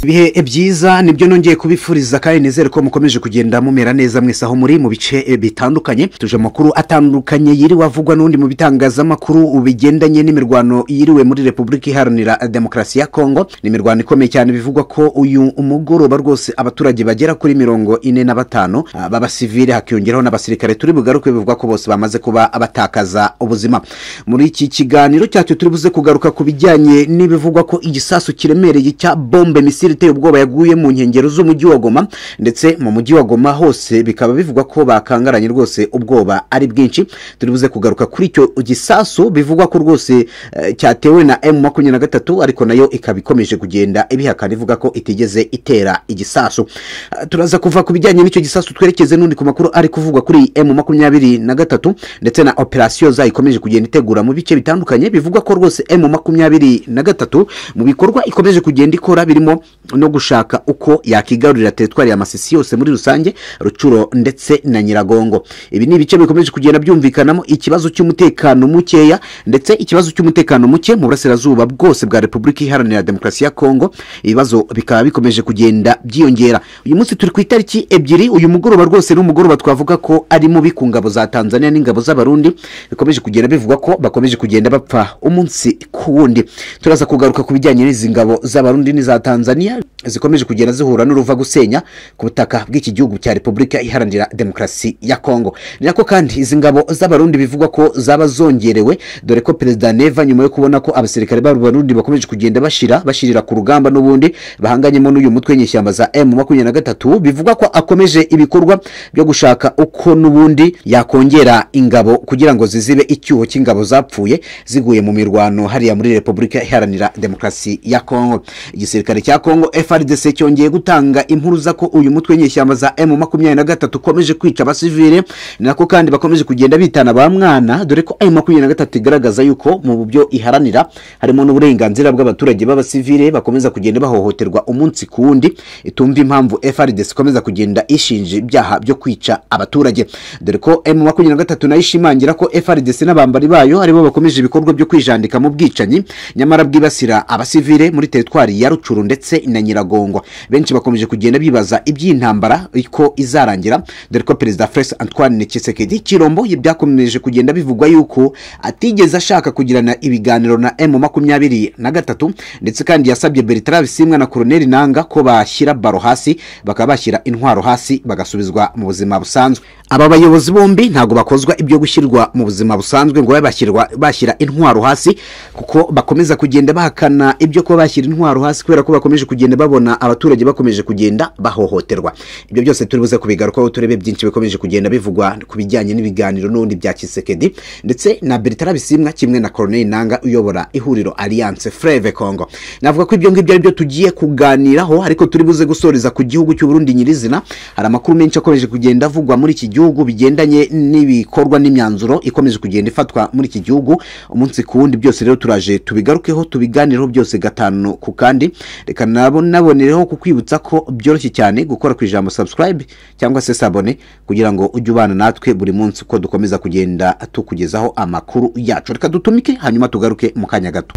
ibihe byiza nibyo nongeye kubifuriza kandi nizere ko mukomeje kugenda mumera neza mwese aho muri mu bice bitandukanye tuje amakuru atandukanye yiriwe avugwa n'undi mu bitangazamakuru bigendanye n'imirwano yiriwe muri repubulika iharanira demokarasi ya kongo ni imirwano ikomeye cyane bivugwa ko uyu mugoroba rwose abaturage bagera kuri mirongo ine na batanu ah, b'abasivili hakiyongeraho n'abasirikare turi bugaruke bivugwa ko bose bamaze kuba abatakaza ubuzima muri iki kiganiro cyacu turi buze kugaruka ku bijyanye n'ibivugwa ko igisasu kiremereye cya bombe misiri iteye ubwoba yaguye mu nkengero z'umujyi wa goma ndetse mu mujyi wa goma hose bikaba bivugwa ko bakangaranye rwose ubwoba ari bwinshi turi buze kugaruka kuri icyo gisasu bivugwa ko rwose eh, cyatewe na emu makumyabiri na gatatu ariko nayo ikaba ikomeje kugenda ibihakana ivuga ko itigeze itera igisasu Eh, turaza kuva ku bijyanye n'icyo gisasu twerekeze n'undi ku makuru ari kuvugwa kuri emu makumyabiri na gatatu ndetse na operasiyo zayo ikomeje kugenda itegura mu bice bitandukanye bivugwa ko rwose emu makumyabiri na gatatu mu bikorwa ikomeje kugenda ikora birimo no gushaka uko yakigarurira teritwari ya masisi yose muri rusange rucuro ndetse na nyiragongo ibi ni ibice bikomeje kugenda byumvikanamo ikibazo cy'umutekano mukeya ndetse ikibazo cy'umutekano muke mu burasirazuba bwose bwa repubulika iharanira demokarasi ya kongo ibibazo bikaba bikomeje kugenda byiyongera uyu munsi turi ku itariki ebyiri uyu mugoroba rwose ni umugoroba twavuga ko ari mubi ku ngabo za tanzania n'ingabo z'abarundi bikomeje kugenda bivugwa ko bakomeje kugenda bapfa umunsi ku wundi turaza kugaruka ku bijyanye n'izi ngabo z'abarundi n'iza tanzania zikomeje kugenda zihura n'uruva gusenya ku butaka bw'iki gihugu cya repubulika iharanira demokarasi ya kongo ni nako kandi izi ngabo z'abarundi bivugwa ko zaba zongerewe dore ko perezida neva nyuma yo kubona ko abasirikare b'abarundi bakomeje kugenda bashira bashirira ku rugamba n'ubundi bahanganyemo n'uyu mutwe w'inyeshyamba za emu makumyabiri na gatatu bivugwa ko akomeje ibikorwa byo gushaka uko n'ubundi yakongera ingabo kugira ngo zizibe icyuho cy'ingabo zapfuye ziguye mu mirwano hariya muri repubulika iharanira demokarasi ya kongo igisirikare cya kongo frdc cyongeye gutanga impuruza ko uyu mutwe w'inyeshyamba za emu makumyabiri na gatatu ukomeje kwica abasivile ni nako kandi bakomeje kugenda bitana ba mwana dore ko emu makumyabiri na gatatu igaragaza yuko mu byo iharanira harimo n'uburenganzira bw'abaturage b'abasivile bakomeza kugenda bahohoterwa umunsi ku wundi itumva impamvu frdc ikomeza kugenda ishinja ibyaha byo kwica abaturage dore ko emu makumyabiri na gatatu nayo ishimangira ko frdc n'abambari bayo aribo bakomeje ibikorwa byo kwijandika mu bwicanyi nyamara bwibasira abasivile muri teritwari ya rucuru ndetse na nyiragongo benshi bakomeje kugenda bibaza iby'intambara ko izarangira dore ko perezida Felix antoine kisekedi kirombo byakomeje kugenda bivugwa yuko atigeze ashaka kugirana ibiganiro na emu makumyabiri na gatatu ndetse kandi yasabye bertrand bisimwa na koroneli nanga ko bashyira baro hasi bakaba bashyira intwaro hasi bagasubizwa mu buzima busanzwe aba bayobozi bombi ntabwo bakozwa ibyo gushyirwa mu buzima busanzwe ngo babe bashyirwa bashyira intwaro hasi kuko bakomeza kugenda bahakana ibyo kuba bashyira intwaro hasi kubera ko bakomeje kugenda babona abaturage bakomeje kugenda bahohoterwa ibyo byose turi buze kubigarukaho turebe byinshi bikomeje kugenda bivugwa ku bijyanye n'ibiganiro n'ubundi bya kisekedi ndetse na bertrand bisimwa kimwe na koroneli nanga uyobora ihuriro alliance freve congo navuga ko ibyo ngibyo ari byo tugiye kuganiraho ariko turi buze gusoreza ku gihugu cy'uburundi nyirizina hari amakuru menshi akomeje kugenda avugwa muri iki gihugu bigendanye n'ibikorwa n'imyanzuro ikomeje kugenda ifatwa muri iki gihugu umunsi ku wundi byose rero turaje tubigarukeho tubiganireho byose gatanu ku kandi reka nabo nabonereho kukwibutsa ko byoroshye cyane gukora ku ijambo subscribe cyangwa se sabone kugira ngo ujye ubana natwe buri munsi uko dukomeza kugenda tukugezaho amakuru yacu reka dutumike hanyuma tugaruke mu kanya gato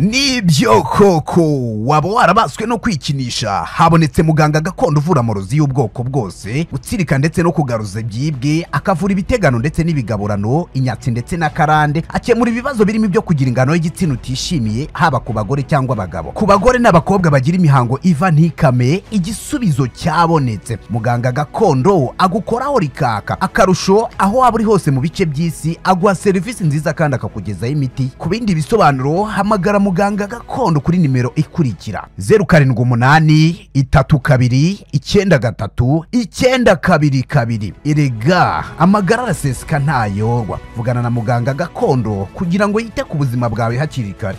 nibyo koko waba warabaswe no kwikinisha habonetse muganga gakondo uvura amarozi y'ubwoko bwose gutsirika ndetse no kugaruza byibwe akavura ibitegano ndetse n'ibigaburano inyatsi ndetse n'akarande akemura ibibazo birimo ibyo kugira ingano y'igitsina utishimiye haba ku bagore cyangwa abagabo ku bagore n'abakobwa bagira imihango iva ntikame igisubizo cyabonetse muganga gakondo agukoraho rikaka akarusho aho waba uri hose mu bice by'isi aguha serivisi nziza kandi akakugezaho imiti ku bindi bisobanuro hamagara muganga gakondo kuri nimero ikurikira zeru karindwi umunani itatu kabiri icyenda gatatu icyenda kabiri kabiri erega amagara araseseka ntayorwa vugana na muganga gakondo kugira ngo yite ku buzima bwawe hakiri kare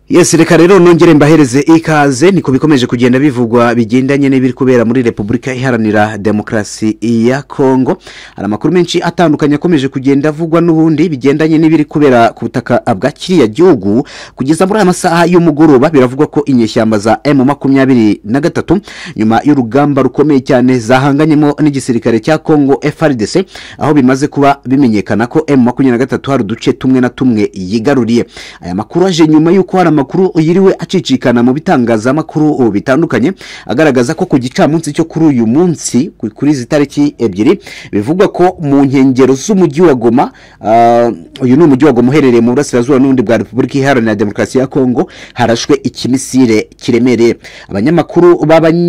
yes reka rero nongere mbahereze ikaze niko bikomeje kugenda bivugwa bigendanye n'ibiri kubera muri repubulika iharanira demokarasi ya kongo hari amakuru menshi atandukanye akomeje kugenda avugwa n'ubundi bigendanye n'ibiri kubera ku butaka bwa kiriya gihugu kugeza muri aya masaha y'umugoroba biravugwa ko inyeshyamba za emu makumyabiri na gatatu nyuma y'urugamba rukomeye cyane zahanganyemo n'igisirikare cya kongo frdc aho bimaze kuba bimenyekana ko emu makumyabiri na gatatu hari uduce tumwe na tumwe yigaruriye aya makuru aje nyuma y'uko hari amakuru yiriwe acicikana mu bitangazamakuru ubu bitandukanye agaragaza ko ku gicamunsi cyo kuri uyu munsi ku- kuri izi tariki ebyiri bivugwa ko mu nkengero z'umujyi wa goma ah, uyu ni umujyi wa goma uherereye mu burasirazuba n'ubundi bwa repubulika iharanira demokarasi ya kongo harashwe ikimisire kiremereye abanyamakuru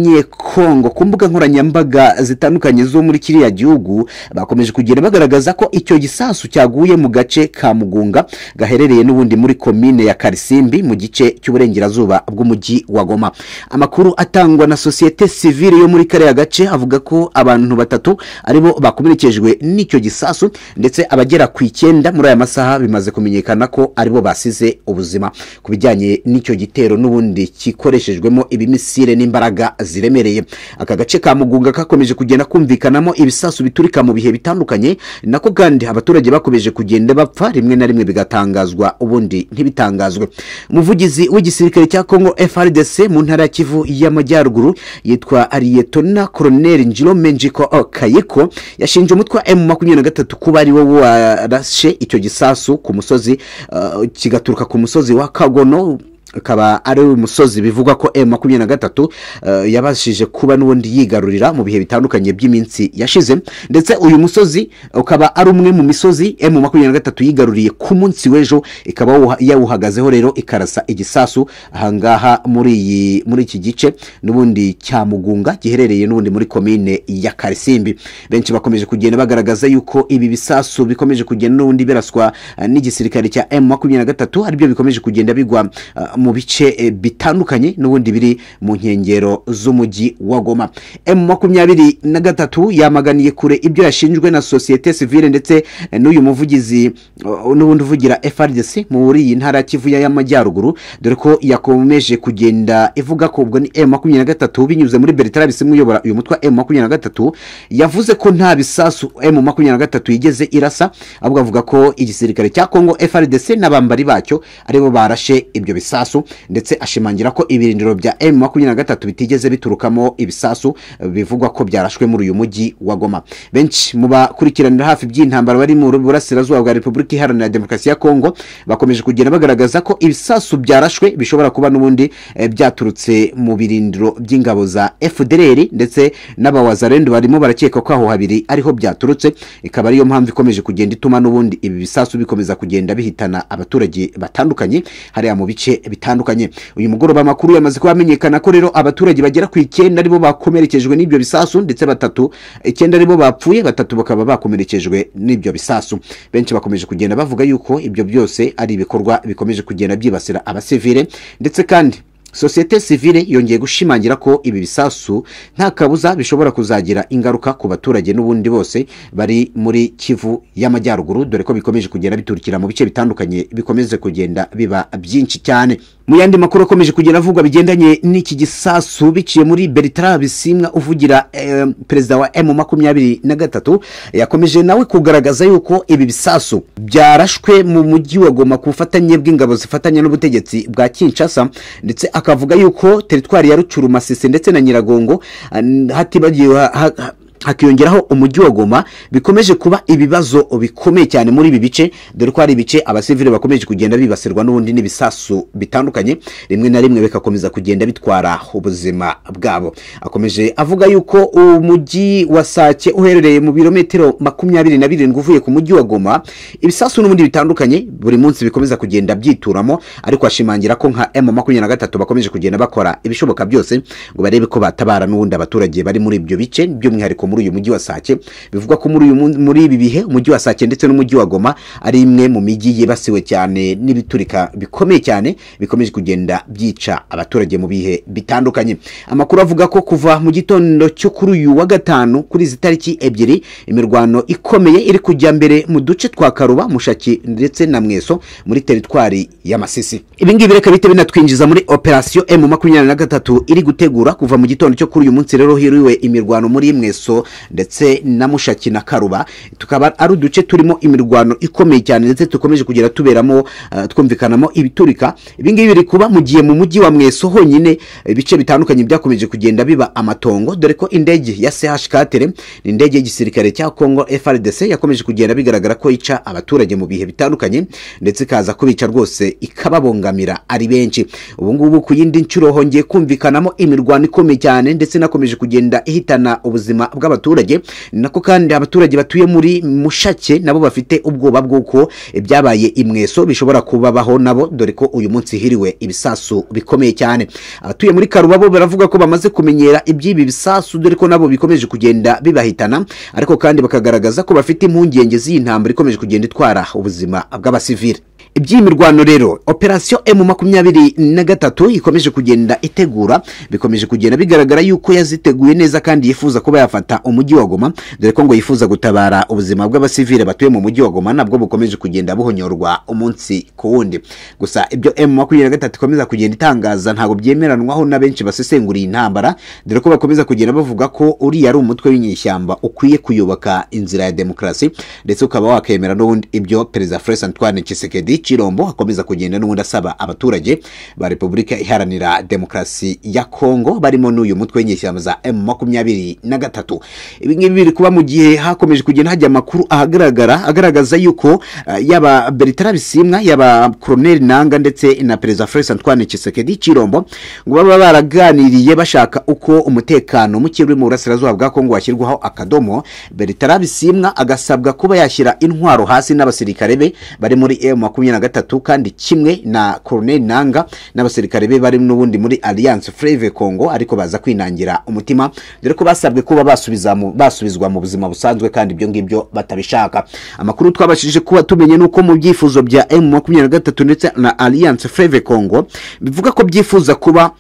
b'abanyekongo ku mbuga nkoranyambaga zitandukanye zo muri kiriya gihugu bakomeje kugenda bagaragaza ko icyo gisasu cyaguye mu gace ka mugunga gaherereye n'ubundi muri komine ya karisimbi mu gice cy'uburengerazuba bw'umujyi wa goma amakuru atangwa na sosiyete sivile yo muri kariya gace avuga ko abantu batatu aribo bakomerekejwe n'icyo gisasu ndetse abagera ku icyenda muri aya masaha bimaze kumenyekana ko aribo basize ubuzima ku bijyanye n'icyo gitero n'ubundi gikoreshejwemo ibimisire n'imbaraga ziremereye aka gace ka mugunga kakomeje kugenda kumvikanamo ibisasu biturika mu bihe bitandukanye nako kandi abaturage bakomeje kugenda bapfa rimwe na rimwe bigatangazwa ubundi ntibitangazwe umuvugizi w'igisirikare cya kongo frdc mu ntara ya kivu y'amajyaruguru yitwa ariyetona koroneri njiromenjiko kayiko yashinje umutwe wa emu makumyabiri na gatatu kuba ari wo warashe icyo gisasu ku musozi uh, kigaturuka ku musozi wa kagono akaba ari umusozi bivugwa ko emu makumyabiri na gatatu eh, yabashije kuba n'ubundi yigarurira mu bihe bitandukanye by'iminsi yashize ndetse uyu musozi ukaba ari umwe mu misozi emu makumyabiri na gatatu yigaruriye ku munsi w'ejo ikaba yawuha- yawuhagazeho rero ikarasa igisasu ahangaha muri iyi muri iki gice n'ubundi cyamugunga giherereye n'ubundi muri komine ya karisimbi benshi bakomeje kugenda bagaragaza yuko ibi bisasu bikomeje kugenda n'ubundi biraswa eh, n'igisirikare cya emu makumyabiri na gatatu aribyo bikomeje kugenda bigwa ah, mu bice eh, bitandukanye n'ubundi biri mu nkengero z'umujyi wa goma emu makumyabiri na gatatu yamaganiye kure ibyo yashinjwe na sosiyete sivile ndetse eh, n'uyu muvugizi uh, n'ubundi uvugira frdc muri iyi ntara ya kivu y'amajyaruguru dore ko yakomeje kugenda ivuga ko ubwo ni emu makumyabiri na gatatu binyuze muri bertrand bisimwe uyobora uyu mutwe wa emu makumyabiri na gatatu yavuze ko nta bisasu emu makumyabiri na gatatu yigeze irasa ahubwo avuga ko igisirikare cya kongo frdc n'abambari bacyo aribo barashe ibyo bisasu ndetse ashimangira ko ibirindiro bya emu makumyabiri na gatatu bitigeze biturukamo ibisasu eh, bivugwa ko byarashwe muri uyu mujyi wa goma benshi mu bakurikiranira hafi by'intambara bari mu burasirazuba bwa repubulika iharanira demokarasi ya kongo bakomeje kugenda bagaragaza ko ibisasu byarashwe bishobora kuba n'ubundi eh, byaturutse mu birindiro by'ingabo za fdr ndetse n'abawazarendu barimo barakeka ko aho habiri ariho byaturutse ikaba ariyo mpamvu ikomeje kugenda ituma n'ubundi ibi bisasu bikomeza kugenda bihitana abaturage batandukanye hariya mu bice bitandukanye uyu mugoroba amakuru yamaze kuba amenyekana ko rero abaturage bagera ku icyenda aribo bakomerekejwe n'ibyo bisasu ndetse batatu icyenda aribo bapfuye batatu bakaba bakomerekejwe n'ibyo bisasu benshi bakomeje kugenda bavuga yuko ibyo byose ari ibikorwa bikomeje kugenda byibasira abasivile ndetse kandi sosiyete sivile yongeye gushimangira ko ibi bisasu nta kabuza bishobora kuzagira ingaruka ku baturage n'ubundi bose bari muri kivu y'amajyaruguru dore ko bikomeje kugenda biturukira mu bice bitandukanye bikomeze kugenda biba byinshi cyane mu yandi makuru akomeje kugenda avugwa bigendanye n'iki gisasu biciye muri bertrand bisimwa uvugira eh, perezida wa emu makumyabiri na gatatu yakomeje nawe kugaragaza yuko ibi bisasu byarashwe mu mujyi wa goma ku bufatanye bw'ingabo zifatanya n'ubutegetsi bwa kinshasa ndetse akavuga yuko teritwari ya rucuru masisi ndetse na nyiragongo ah, hatibagiwe ha- ha- hakiyongeraho umujyi wa goma bikomeje kuba ibibazo bikomeye cyane muri ibi bice dore ko hari ibice abasivile bakomeje kugenda bibasirwa n'ubundi n'ibisasu bitandukanye rimwe na rimwe bikakomeza kugenda bitwara ubuzima bwabo akomeje avuga yuko umujyi wa sake uherereye mu birometero makumyabiri na birindwi uvuye ku mujyi wa goma ibisasu n'ubundi bitandukanye buri munsi bikomeza kugenda byituramo ariko ashimangira ko nka emu makumyabiri na gatatu bakomeje kugenda bakora ibishoboka byose ngo barebe ko batabara n'ubundi abaturage bari muri ibyo bice by'umwihariko muri uyu mujyi wa sake bivugwa ko muri uyu mun- muri ibi bihe umujyi wa sake ndetse n'umujyi wa goma ari imwe mu mijyi yibasiwe cyane n'ibiturika bikomeye cyane bikomeje kugenda byica abaturage mu bihe bitandukanye amakuru avuga ko kuva mu gitondo cyo kuri uyu wa gatanu kuri izi tariki ebyiri imirwano ikomeye iri kujya mbere mu duce twa karuba mushaki ndetse na mweso muri teritwari ya masisi ibingibi reka bite binatwinjiza muri operasiyo emu makumyabiri na gatatu iri gutegura kuva mu gitondo cyo kuri uyu munsi rero hiriwe imirwano muri mweso ndetse na mushaki na karuba tukaba ari uduce turimo imirwano ikomeye cyane ndetse dukomeje kugera tuberamo eh, twumvikanamo ibiturika ibingibi biri kuba mu gihe mu mujyi wa mweso honyine ibice bitandukanye byakomeje kugenda biba amatongo dore ko indege ya CH katere ni indege y'igisirikare cya Congo FRDC yakomeje kugenda bigaragara ko yica abaturage mu bihe bitandukanye ndetse ikaza kubica rwose ikababongamira ari benshi ubu ngubu ku yindi nshuro hongeye kumvikanamo imirwano ikomeye cyane ndetse inakomeje kugenda ihitana ubuzima bw'abaturage ni nako kandi abaturage batuye muri mushake nabo bafite ubwoba bw'uko ibyabaye imweso bishobora kubabaho nabo dore ko uyu munsi hiriwe ibisasu bikomeye cyane abatuye muri karuba bo baravuga ko bamaze kumenyera iby'ibi bisasu dore ko nabo bikomeje kugenda bibahitana ariko kandi bakagaragaza ko bafite impungenge z'iyi ntambara ikomeje kugenda itwara ubuzima bw'abasivile iby'iyi mirwano rero operasiyo emu makumyabiri na gatatu ikomeje kugenda itegura bikomeje kugenda bigaragara yuko yaziteguye neza kandi yifuza kuba yafata umujyi wa goma dore ko ngo yifuza gutabara ubuzima bw'abasivile batuye mu mujyi wa goma nabwo bukomeje kugenda buhonyorwa umunsi ku wundi gusa ibyo emu makumyabiri na gatatu ikomeza kugenda itangaza ntabwo byemeranwaho na benshi basesengura iyi ntambara dore ko bakomeza kugenda bavuga ko uriya ari umutwe w'inyeshyamba ukwiye kuyoboka inzira ya demokarasi ndetse ukaba wakemera n'ubundi ibyo perezida Felix Antoine Tshisekedi Chirombo akomeza kugenda n'ubundi asaba abaturage ba Repubulika Iharanira Demokarasi ya Kongo barimo n'uyu mutwe w'inyeshyamba za M makumyabiri na gatatu ibi ngibi biri kuba mu gihe hakomeje kugenda hajya amakuru ahagaragara agaragaza yuko eh, yaba Bertrand Bisimwa yaba Colonel Nanga ndetse na perezida Felix Antoine Tshisekedi Chirombo ngo baba baraganiriye bashaka uko umutekano muke uri mu burasirazuba bwa Kongo washyirwaho akadomo Bertrand Bisimwa agasabwa kuba yashyira intwaro hasi n'abasirikare be bari muri M makumyabiri na gatatu kandi kimwe na Colonel Nanga n'abasirikare be bari n'ubundi muri Alliance Fleuve Congo ariko baza kwinangira umutima dore ko basabwe kuba basubiza mu- basubizwa mu buzima busanzwe kandi ibyo ngibyo batabishaka amakuru twabashije kuba tumenye nuko mu byifuzo bya M makumyabiri na gatatu ndetse na Alliance Fleuve Congo bivuga ko byifuza kuba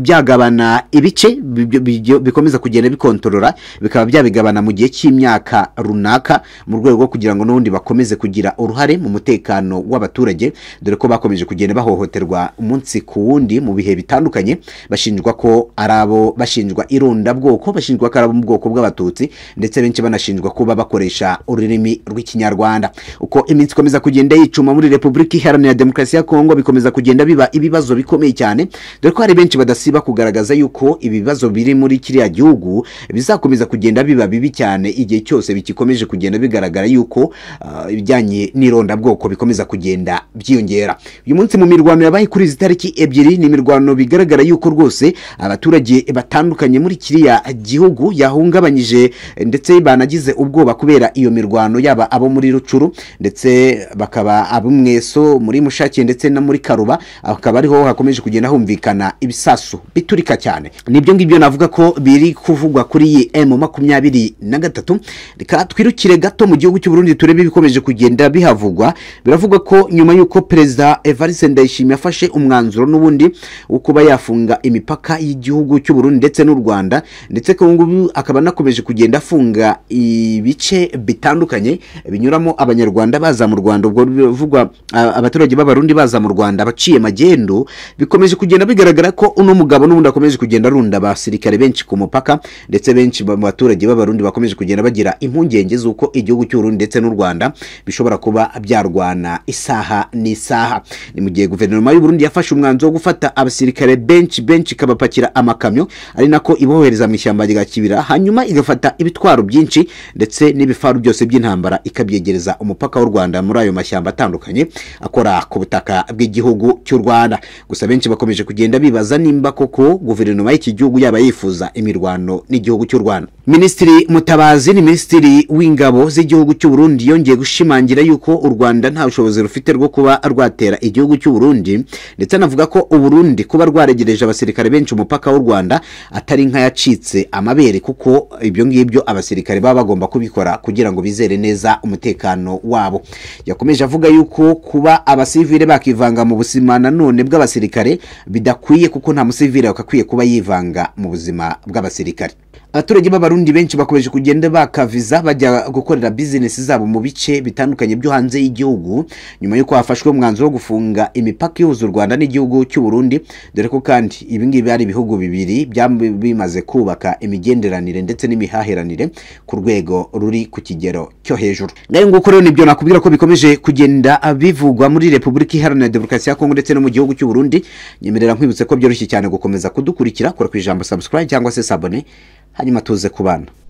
byagabana ibice bi- bi- bi- bikomeza kugenda bikontorora bikaba byabigabana mu gihe cy'imyaka runaka mu rwego rwo kugira ngo n'ubundi bakomeze kugira uruhare mu mutekano w'abaturage dore ko bakomeje kugenda bahohoterwa umunsi ku wundi mu bihe bitandukanye bashinjwa ko ari abo bashinjwa irondabwoko bashinjwa ko ari abo mu bwoko bw'abatutsi ndetse benshi banashinjwa kuba bakoresha ururimi rw'ikinyarwanda uko iminsi ikomeza kugenda yicuma muri repubulika iharanira demokarasi ya kongo bikomeza kugenda biba ibibazo bikomeye cyane dore ko hari benshi badasiba kugaragaza yuko ibi bibazo biri muri kiriya gihugu bizakomeza kugenda biba bibi cyane igihe cyose bigikomeje kugenda bigaragara yuko ah, ibijyanye n'irondabwoko bikomeza kugenda byiyongera uyu munsi mu mirwano yabaye kuri izi tariki ebyiri ni imirwano bigaragara yuko rwose abaturage batandukanye muri kiriya gihugu yahungabanyije ndetse banagize ubwoba kubera iyo mirwano yaba abo muri rucuru ndetse bakaba abo mweso muri mushake ndetse na muri karuba akaba ariho hakomeje kugenda humvikana ibisasu biturika cyane nibyo ngibyo navuga ko biri kuvugwa kuri iyi emu makumyabiri na gatatu reka twirukire gato mu gihugu cy'u Burundi turebe ibikomeje kugenda bihavugwa biravugwa ko nyuma y'uko perezida Evariste Ndayishimiye afashe umwanzuro n'ubundi wo kuba yafunga imipaka y'igihugu cy'u Burundi ndetse n'u Rwanda ndetse ko ubu ngubu akaba anakomeje kugenda afunga ibice bitandukanye binyuramo abanyarwanda baza mu Rwanda ubwo bivugwa a- abaturage b'abarundi baza mu Rwanda baciye magendu bikomeje kugenda bigaragara ko uno mugabo n'ubundi akomeje kugenda arunda abasirikare benshi ku mupaka ndetse benshi ba- mu baturage b'abarundi bakomeje kugenda bagira impungenge z'uko igihugu cy'u Burundi ndetse n'u Rwanda bishobora kuba byarwana isaha n'isaha ni mu gihe guverinoma y'u Burundi yafashe umwanzuro wo gufata abasirikare benshi benshi ikabapakira amakamyo ari nako ibohereza mu ishyamba rya kibira hanyuma igafata ibitwaro byinshi ndetse n'ibifaru byose by'intambara ikabyegereza umupaka w'u Rwanda muri ayo mashyamba atandukanye akora ku butaka bw'igihugu cy'u Rwanda gusa benshi bakomeje kugenda bibaza nimba koko guverinoma y'iki gihugu yaba yifuza imirwano n'igihugu cy'u Rwanda Minisitiri Mutabazi ni Minisitiri w'ingabo z'igihugu cy'u Burundi yongeye gushimangira yuko u Rwanda nta bushobozi rufite rwo kuba rwatera igihugu cy'u Burundi ndetse anavuga ko u Burundi kuba rwaregereje abasirikare benshi umupaka w'u Rwanda atari nk'ayacitse amabere kuko ibyo ngibyo abasirikare baba bagomba kubikora kugira ngo bizere neza umutekano wabo yakomeje avuga yuko kuba abasivile bakivanga mu buzima nanone bw'abasirikare bidakwiye kuko nta musivile wakakwiye kuba yivanga mu buzima bw'abasirikare abaturage b'abarundi benshi bakomeje kugenda bakaviza bajya gukorera bizinesi zabo mu bice bitandukanye byo hanze y'igihugu nyuma y'uko hafashwe umwanzuro wo gufunga imipaka ihuza u rwanda n'igihugu cy'u burundi dore ko kandi ibi ngibi ari ibihugu bibiri byambi bimaze kubaka imigenderanire ndetse n'imihahiranire ku rwego ruri ku kigero cyo hejuru nayo nguko rero nibyo nakubwira ko bikomeje kugenda bivugwa muri repubulika iharanira demokarasi ya kongo ndetse no mu gihugu cy'u burundi nyemerera nkwibutse ko byoroshye cyane gukomeza kudukurikira kora ku ijambo subscribe cyangwa se sabone hanyuma tuze kubana